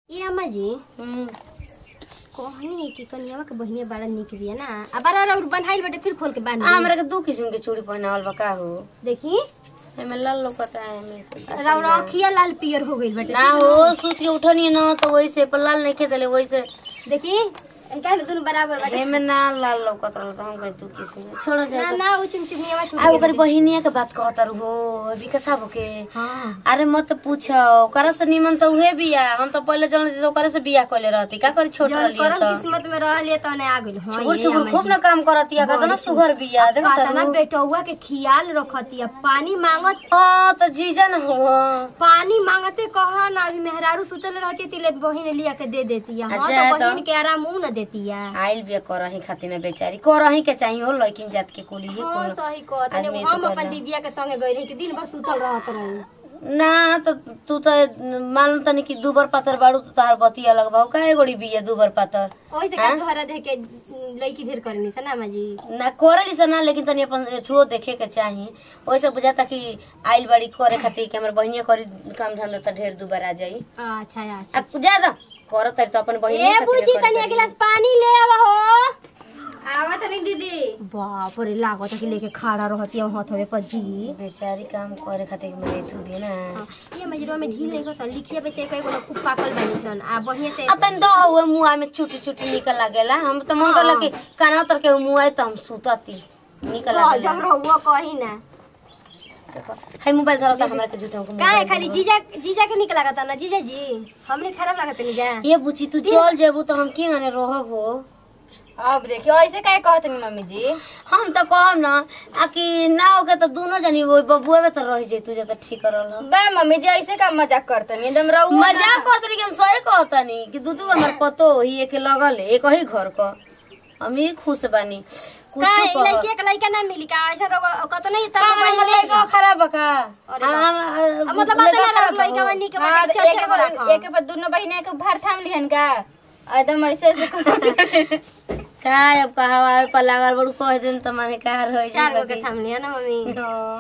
ए अम्मा जी हम्म, कहनी कि कनियावा के बहिनिया बड़ा निक बिया ना आ बार बार बनाइल बाटे फिर खोल के बांध आ, हमरा के दू किस्म के चूड़ी पहनावल बा का हो देखी एमे लाल लौकता है एमे से- रौरा अखिया लाल पियर हो गइल बाटे ना हो सूत के उठनी न तो वैसे पर लाल नहीं खेदले वैसे देखी काहे दोनों बराबर बाटे एमे ना लाल लौकत रहल तो हम कहे दू किस्म के छोड़ ना जा ना उ चिमचिमियावा छूट आ ओकर बहिनिया के बात कहत हो विकासा के हां अरे मत पूछो ओकरा से निमन तो उहे बिया हम तो पहले जन से ओकरा से बिया कइले रहती का करी छोट जौन रहली करम तो किस्मत में रहलिए त ने आ गइल हां छुगुर छुगुर खूब ना काम करती है कतना सुघर बिया देख कातना बेटौआ के खियाल रखतिया पानी मांगत हां तो जीजन हो पानी मांगते कहा ना अभी मेहरारू सुतल रहती तिले बहिन लिया के दे देती है हाँ अच्छा, तो तो- बहिन के आराम ऊ न देती है आइल बिया करही खातिर ना बेचारी करही के चाहिए हो लड़किन जात के कुली है हाँ कुल सही कहत आदमी हम तो अपन कहला। दीदिया के संगे गई रही कि दिन भर सुतल रहत रही ना तो तू तो मान तनी कि दुबर पातर बाड़ू तो तहार बती अलग भाव काहे गोड़ी बिया दुबर पातर ओही से का तोहरा देख के लड़की ढेर करनी सना माँ जी ना करली से ना लेकिन तनी अपन एथुओ देखे के चाही ओइसे बुझाता कि आइल बाड़ी करे खातिर कि हमर बहिनिया करी काम धंधा त ढेर दुबर आ जाई अच्छा अच्छा आ जा जा करत तारी तो अपन बहिनिया ए खातिर बुची करे तनी तारी। गिलास पानी ले आवा हो आवत रही दीदी बाप रे लागत कि लेके खड़ा रहती है हाथवे पर जी बेचारी काम करे खातिर कि मेरे एथु भी ना हाँ, ये मजरो में ढील नहीं सन लिखिए पे से कई गो खूब पाकल बनी सन आ बढ़िया से आ तनी दो हुए मुआ में छुटी छुटी निकल लागेला हम तो मन करला कि काना उतर के मुआ तो हम सुतती निकल जब लागेला रहुआ कही ना देखो हाय मोबाइल धरता हमरा के झूठा को काहे खाली जीजा जीजा के निक लागत ना जीजा जी हमने खराब लागत नहीं जा ये बुची तू चल जेबू तो हम के गने रहब हो अब देखियो ऐसे काहे कहत नहीं मम्मी जी हम तो कहम ना आ कि ना होके तो दोनों जनी वो बबुआ में तो रह जैतू जे तो ठीक रहल बे मम्मी जी ऐसे का मजाक करतनी एकदम रहू मजाक करत रही हम सही कहतनी कि दू दू हमर पतो ही एक लगल है, एक ही घर क हम ही खुश बानी कुछ काहे कह लड़की के लड़का ना मिली का ऐसा रहुआ कत नहीं का हमर हमर लइका खराब बा का अरे हम अब हम मतलब बात ना रख लड़का में निक हाँ, बाटे तो चल एक चल रखा एक एक पर दोनों बहिने के भार थाम लिहन का एकदम ऐसे ऐसे कहत। का अब कहवा आवे पर लागल बड़ू कह दिन त माने का रह चार गो के थाम लिया ना मम्मी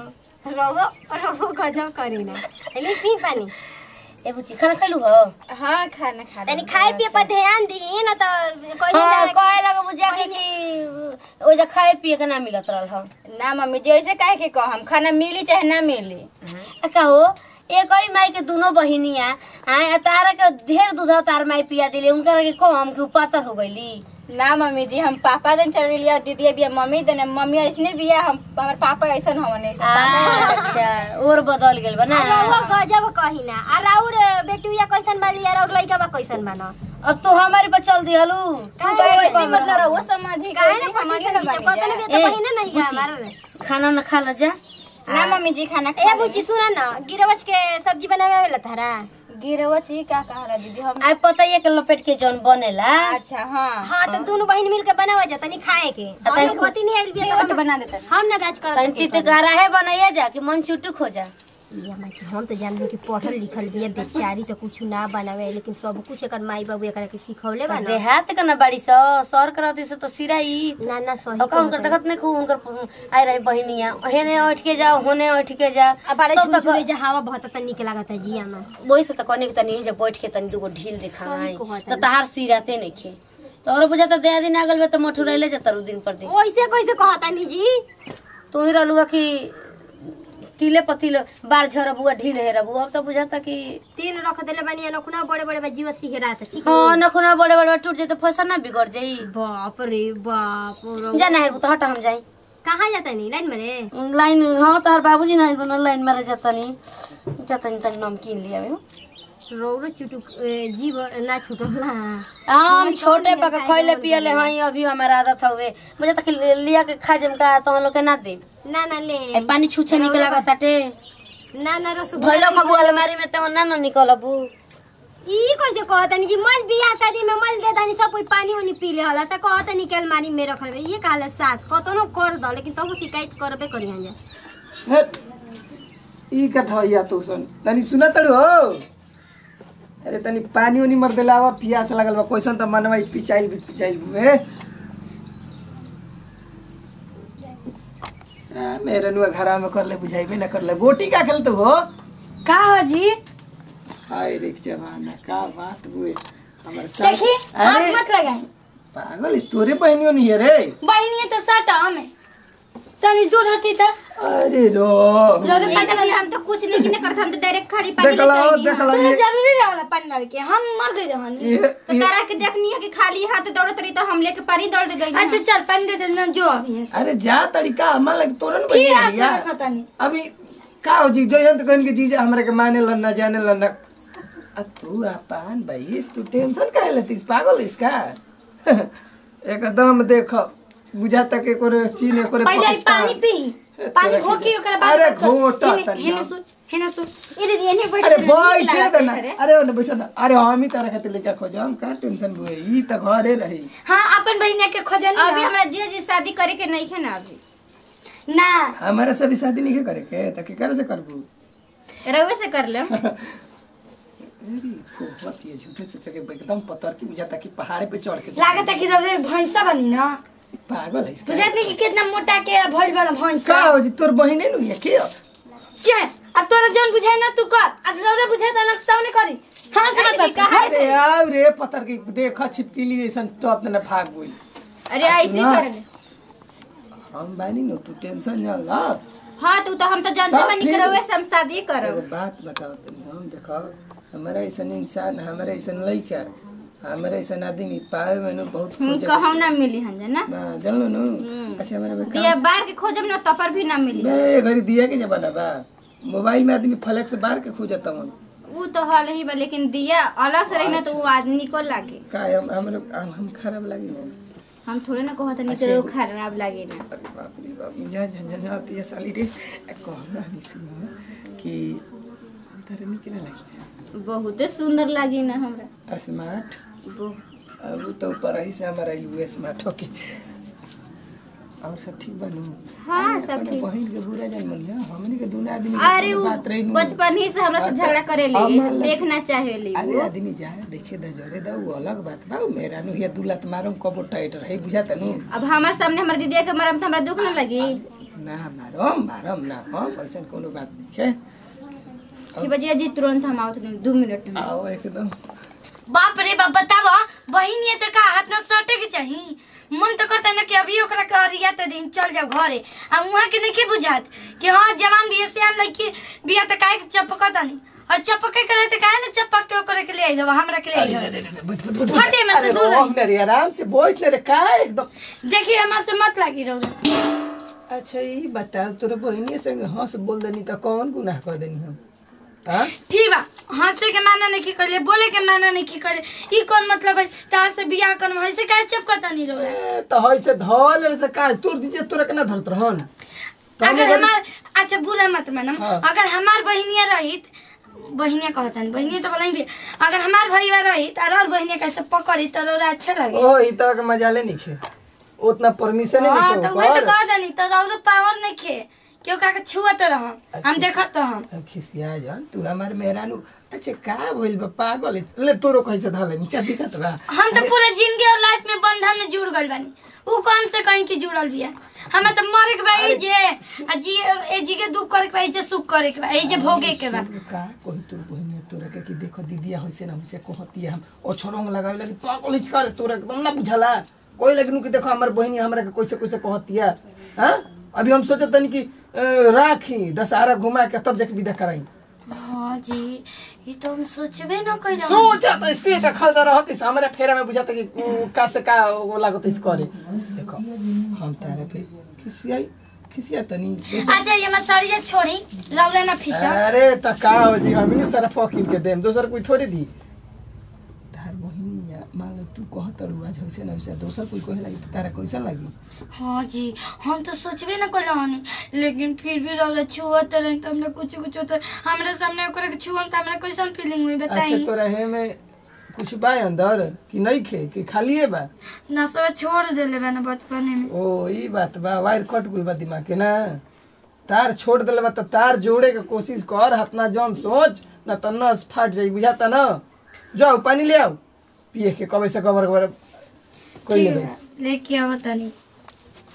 रहुआ रहुआ गजब करी ना ले पी पानी ए बुची खाना खैलू हो हाँ खाना खा तनी खाए पिए पर ध्यान दी ना तो कोई हाँ ना कहे लगे बुझा के कि ओजा खाए पिए के ना मिलत रहल हम ना मम्मी जी ऐसे काहे के कहम खाना मिली चाहे ना मिली आ कहो एक ही माई के दोनों बहिनिया हाँ तारा के ढेर दूध तार माई पिया दिले उनका के कम के पातर हो गईली ना मम्मी जी हम पापा दिन चल लिया दीदी बिया मम्मी दिन मम्मी ऐसने बिया हम हमार पापा ऐसन हवन ऐसा अच्छा और बदल गेल बा ना रहुआ गजब कही ना आ राउर बेटुया कैसन बाली यार और लड़का बा कैसन बाना अब तू हमारे पर चल दिहलू तू कहे ऐसे मतलब रहुआ समझी काहे कैसे ना हमारे पति ना से बनी कतन जा। भी तो ए, बहिना नहीं है बुची। हमारा खाना ना खा ल जा ना मम्मी जी खाना ए बुची सुना ना गिरवच के सब्जी बनावे वाला थारा गिरवा छी का कहा दीदी हम आई पता ये के लपेट के जौन बनेला अच्छा हाँ हाँ तो दोनों बहन मिल के बनावा जा तनी खाए के हम लोग होती नहीं आइल बिया तो रोटी बना देता हम ना राज कर तनी तीत गहरा बनाइए जा कि मन चुटुक हो जा हम तो जान कि पढ़ल लिखल बिया बेचारी तो कुछ ना बनावे लेकिन सब कुछ एकर माई बाबू एकरा के सिखौले बा ना देहात के ना बाड़ी स सर करती से तो सिराई ना ना सही ओका उनकर देखत नहीं खूब उनकर आई रही बहिनिया हेने उठ के जाओ होने उठ के जा अब बड़े सब तक झुझुरे जा हवा बहुत त निक लागत है जिया में वही से तो कहने के तनी जब बैठ के तनी दूगो ढील दिखाई सही कहत तो तहार सिराते नहीं खे तो और बुझा तो दया दिन आगल बे तो मठू रहले जाता रू दिन पर दिन ओइसे कैसे कहता नी जी तू ही रहलुआ कि तिले पतिले बार झरबुआ ढील है रबु अब तो बुझाता कि तेल रख देले बानी नखुना बड़े बड़े बा जीव सिहरा त ठीक हाँ नखुना बड़े बड़े टूट जाए तो फसल ना बिगड़ जाई बाप रे बाप रे जाना है तो हटा हम जाई कहाँ जाता नी लाइन में रे लाइन हाँ तोहर बाबूजी ना बना लाइन मारे जाता नहीं जाता नहीं तनी नमकीन लिया में रौरो चुटुक ए, जीव ना छुटला हम छोटे पक खैले पियले हई अभी हमारा आदत हवे मुझे तक लिया के खा जम का तो हम लोग के ना दे ना ना ले ए, पानी छूछे निकला ताटे ना ना रस धोइलो खबु अलमारी में ते ना ना निकलबू ई कैसे कहता नी कि मल बियाह शादी में मल दे दानी सब कोई पानी वानी पी ले होला त कहता नी के अलमारी में रखल बा ये कहला सास कतनो कर दो लेकिन तब शिकायत करबे करी हम जा हेट, ई कठैया तो सन तनी सुन तड़ू हो अरे तनी पानी उनी मर देलावा पियास लगल बा कैसन त मनवा पिचाइल भी पिचाइल बे आ, मेरे नुआ घरा में करले बुझाइबे ना करले गोटी का खेलते हो का हो जी हाय रे जमाना का बात बुए हमारे साथ देखी हाथ अरे मत लगाई पागल इस तोरे बहनियों नहीं है रे बहनी है तो सटा हमें तनी दूर हटी त अरे रो रोरे ए, पागल दीदी, हम तो कुछ लेकिन नहीं करत हम तो डायरेक्ट खाली पानी देख लो लेके आइनी देख हम। लो तोरा ये जरूरी रहला पानी लावे के हम मर गए रहनी ये तो तारा के देखनी है कि खाली हाथ दौड़त रही तो हम लेके पानी दौड़ गई अच्छा चल पानी दे देना जो अभी है अरे जा तरीका हमार लग तोरन फिर बहनिया हाथ भैया में रखता नहीं अभी का हो जी जो यंत कहन के जीजा हमरा के माने लन ना जाने लन ना आ तू अपान भाई तू टेंशन काहे लेतीस पागल इसका एकदम देख बुझाता के कोरे चीन कोरे पहले ही पानी पी पानी तोरा घोकी की- ओकरा बाद अरे तो- घोटा हेने- तनी हेने हम। सुन हेने सुन ए दीदी एने बैठ अरे के नीक बैठे लागत दे ना है रे। अरे ओने बैठो ना अरे हम ही तारा खातिर लेके खोज हम का टेंशन बुए ई त घरे रही हाँ अपन बहिनिया के खोजनी अभी ना। हमरा जी जी शादी करे के नहीं है ना अभी ना हमारा से भी शादी नहीं करे के त के करे से करबू रउए से कर ले अरे कोहत ये झूठे से चके एकदम पत्थर की बुझाता कि पहाड़ पे चढ़ के लागत है कि जब रे भैंसा बनी ना पागल है इसका बुझात नहीं कि कितना मोटा के भइल बड़ा भैंसा का हो जी तोर बहिने नु ये के क्या अब तोरा जौन बुझाए ना तू कर अब जौरे बुझाए ना तौने करी हाँ समझ अरे बात कहा अरे आओ रे पत्थर की देखा छिपकली ऐसा टॉप ना भाग गई अरे ऐसे ना। कर ले हम बानी नो तू टेंशन ना ला हाँ तू तो हम तो जानते तो बनी फिर- करवे से हम शादी एगो करब बात बताओ तनी हम देखो हमारा ऐसा इंसान हमारा ऐसा लड़का हमारा ऐसा आदमी पावे में नु बहुत हम खोजे कहूँ ना मिली हम ना बा जानलो नु अच्छा हमारा में दिया बार के खोजब ना तपर भी ना मिली बे घरी दिया के जमाना बा मोबाइल में आदमी फ्लैक्स बार के खोजता मन वो तो हल ही बा लेकिन दिया अलग से रही ना तो वो आदमी को लागे का हम हमरे हम, हम खराब लगी ना हम थोड़े ना कहत नहीं अच्छा, तो एगो- खराब लागे ना अरे बाप रे बाप मुझे झंझनाती है साली रे कहना नहीं सुनो कि हम तारे निकले लगी बहुत सुंदर लागी ना हमरा स्मार्ट बहुत। अब तो ऊपर ही से हमारा यू स्मार्ट होके और सब ठीक बनू हाँ सब अपने ठीक बहन के बुरा जान मनिया हमनी के दोनों आदमी के अरे कोनो वो बात रही नु। बचपन ही से हमरा से अच्छा, झगड़ा करे ले हम अलग- देखना चाहे ले अरे वो आदमी जाए देखे द जरे द वो अलग बात बा उ मेरा नु ये दुलत मारम कबो टाइट रही बुझाता नु अब हमारे सामने हमारे दीदी के मरम तो हमरा दुख ना लगी ना मारम मारम ना हम ऐसा कोनो बात नहीं है कि बजिया जी तुरंत हम आवत नहीं दो मिनट में आओ एकदम बाप रे बाप बतावा बहिन ये तो का हाथ ना सटे के चाहिए मन तो करता है ना कि अभी ओकरा के अरिया तो दिन चल जाओ घरे आ वहाँ के नहीं बुझात कि हाँ जवान बिया से लड़की बिया तो काहे के चपकता नहीं और चपके करे तो काहे ना चपक के ओकरे के ले आई हमरा के ले आई हटे में से अरे दूर रोक रही ना रे आराम से बैठ ले रे का एकदम देखिए हमारे से मत लागी रहो अच्छा ये बता तोरे बहनी संग हंस बोल देनी तो कौन गुनाह कर देनी हम हाँ ठीक बा हंसे के माना नहीं कर बोले के माना नहीं कर ई कौन मतलब है तार से बियाह कर ऐसे काहे चपकता नहीं रहो ए, तो है से धल से का तोर दीजिए तोरा केना धरत रहन तो हम अगर अगर- हमार अच्छा बुरा मत मानम हाँ। अगर हमार बहिनिया रहित बहिनिया कहतन बहिनिया तो बोलाई भी अगर हमार भैया रहित और बहिनिया कैसे पकड़ी तो रोरा अच्छा लगे ओ ई तो के मजाले नहीं खे उतना परमिशन हाँ नहीं तो तो वही तो कह दनी तो रोरा पावर नहीं खे क्यों का छुअत रह हम देखत तो हम खिसिया जान तू हमार मेहरानू अच्छा का भइल बा पागल है? ले तोरो कैसे धले नहीं क्या दिक्कत बा हम तो पूरा जिंदगी और लाइफ में बंधन में जुड़ गइल बानी ऊ कौन से कहीं की जुड़ल बिया हमें तो मरे के बा ई जे आ जी ए जी के दुख करे के बा ई जे सुख करे के बा ई जे भोगे के बा का कोई तोर बहिनी तोरा के कि देखो दीदिया होइसे ना होइसे कहतिया हम ओ छोरोंग लगावे लगी पागल हिच कर तोरा एकदम ना बुझाला कोई लगनु कि देखो हमर बहिनी हमरा के कैसे कैसे कहतिया हां अभी हम सोचत तनी कि अ, राखी दशहरा घुमा के तब जाके विदा कराई हाँ जी ये तो हम सोचबे ना कइला सोचा तो इसके से खल जा रहत इस हमरा फेरा में बुझाता कि उ, का से का वो लागत इस करे देखो हम तारे पे खिसियाई खिसिया तनी अच्छा ये मत सड़िया छोड़ी रौला ना फिसा अरे त का हो जी हम ही सारा फकीर के देम दोसर कोई थोड़ी दी तार बहिनी या मान लो तू कहत रु आज होइसे ना होइसे दोसर कोई कहे लगी त तारा कैसा लगी हाँ जी हम तो सोचबे ना कइला हनी लेकिन फिर भी रौला छुअत रहे तो हमने कुछ कुछ होता हमरा सामने ओकरा के छुअम त हमरा कैसन फीलिंग हुई अच्छा बताई तोरा हे में कुछ बा अंदर कि नहीं खे कि खालिए बा ना सब छोड़ देले बा ना बचपने में ओ ई बात बा वायर कट गुल बा दिमाग के ना तार छोड़ देले बा त तार जोड़े के कोशिश कर अपना जौन सोच ना त नस फाट जाई बुझाता ना जाओ पानी ले आओ पिए के कबे से कबर कबर कोई ठीक ले है लेके आओ तनी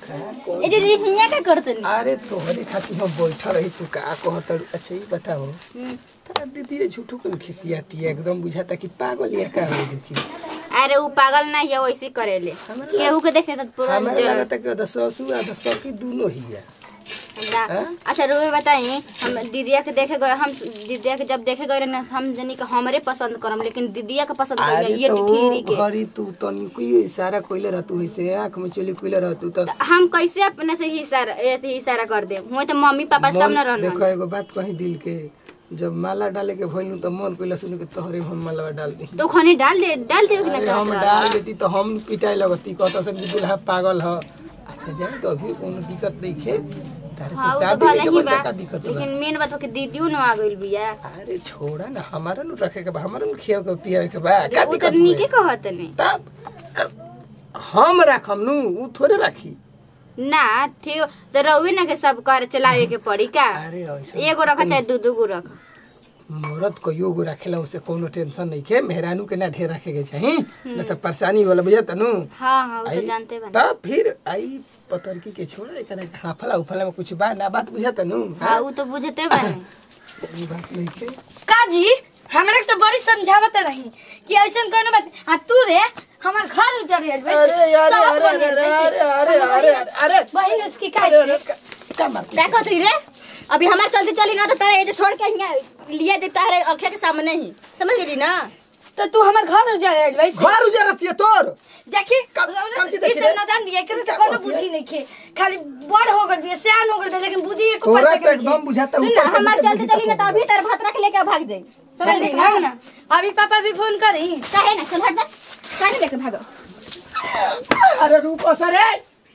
ए जे जी हिया का करतनी अरे तोहरे खातिर हम बैठल रही तू का कहत अच्छा ही बताओ तार दीदी झूठो कन खिसियाती है एकदम बुझाता कि पागल या का हो दुखी अरे उ पागल ना है वैसे करेले केहू के देखे तो पूरा हमारे जल- लगता कि अदा ससु आधा सकी दोनों ही है हमरा- हाँ? अच्छा रुए बताई हम दीदिया के देखे गए हम दीदिया के जब देखे गए रहे ना हम जनी के हमरे पसंद करम लेकिन दीदिया के पसंद कर अरे ये तो ठीरी के घरी तू तनी कोई इशारा कइले रहतू ऐसे आंख में चली कइले रहतू त तो हम कैसे अपने से ही इशारा एथी इशारा कर दे हुए तो मम्मी पापा सब न मन- देखो रहना एगो बात कही दिल के जब माला डाले के भइलू त मन कइला सुन के तोहरे हम माला डाल दी तो खाने डाल दे डाल दे कि ना अरे चाहत हम रहा? डाल देती तो हम पिटाई लगती कहता सन कि दुल्हा पागल ह अच्छा जाए तो अभी कोनो दिक्कत नहीं खे तारे हाँ से उ तो शादी भले लेके ही बच्चा बा का दिक्कत बा लेकिन मेन बात हो कि दीदियो न आ गइल बिया अरे छोड़ा ना हमारा नु रखे के बा हमारा नु खिया के पिया के बा का उ तो दिक्कत नीके हुए? कहत नहीं तब हम राखम नु उ थोड़े राखी ना ठीक तो रहुए ना के सब कर चलावे के पड़ी का अरे ऐसा एगो रखा चाहे दू दू गो रख मरद कहियो गो रखेला उसे कोनो टेंशन नहीं के मेहरानू के ना ढेर रखे के चाही न त परेशानी होला बुझत नु हाँ हाँ उ तो आई- जानते बा तब फिर आई पतरकी के छोड़ा एकरा के हाफला उफला में कुछ बा ना बात बुझत नु हाँ उ तो बुझते बा ई बात नहीं के काजी हमरा के तो बड़ी समझावत रही कि ऐसन कोनो बात आ तू रे हमर घर उजड़ गइल बे अरे यार सब अरे बन अरे गइल बे। अरे अरे अरे अरे अरे बहिन उसकी का अरे अरे का- का मार देखो तू रे अभी हमार चलते चली ना तो तारे ये जो छोड़ के यहाँ लिया जब तारे अखिया के सामने ही समझ गई ना तो तू हमर घर उजड़ गइल बे घर उजरती है तोर देखी कब- कब से देखी इसे रे? नादान भी है करे क्या तो कोनो कहती है? बुद्धि नहीं खे खाली बड़ हो गइल बे सियान हो गइल बे लेकिन बुद्धि एको तोरा पैसा तो के एकदम बुझाता सुन ऊपर ना से हमार नीचे चलते चली ना तो अभी तार भात रख लेके भाग जाई समझ गई ना ना ना अभी पापा भी फोन करी काहे ना चल हट जा काहे लेके भागो अरे रूप सरे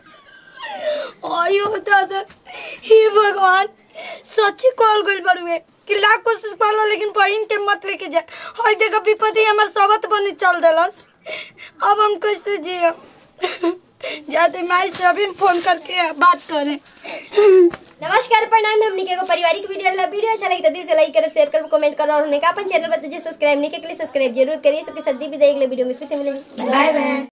आयो दादा हे भगवान सच्ची कॉल गइल बड़ुए कि लाख कोशिश करलो लेकिन बहिन के मत लेके जा हई देखो विपत्ति हमर सबत बनी चल देलस अब हम कैसे जियो जाते माई से अभी फोन करके बात करें नमस्कार प्रणाम हमनी के एगो पारिवारिक वीडियो वाला वीडियो अच्छा लगी तो दिल से लाइक करब शेयर करब कमेंट करब और हमने का अपन चैनल बताइए सब्सक्राइब नहीं के लिए सब्सक्राइब जरूर करिए सबके साथ दी विदाई अगले वीडियो में फिर से मिलेंगे बाय बाय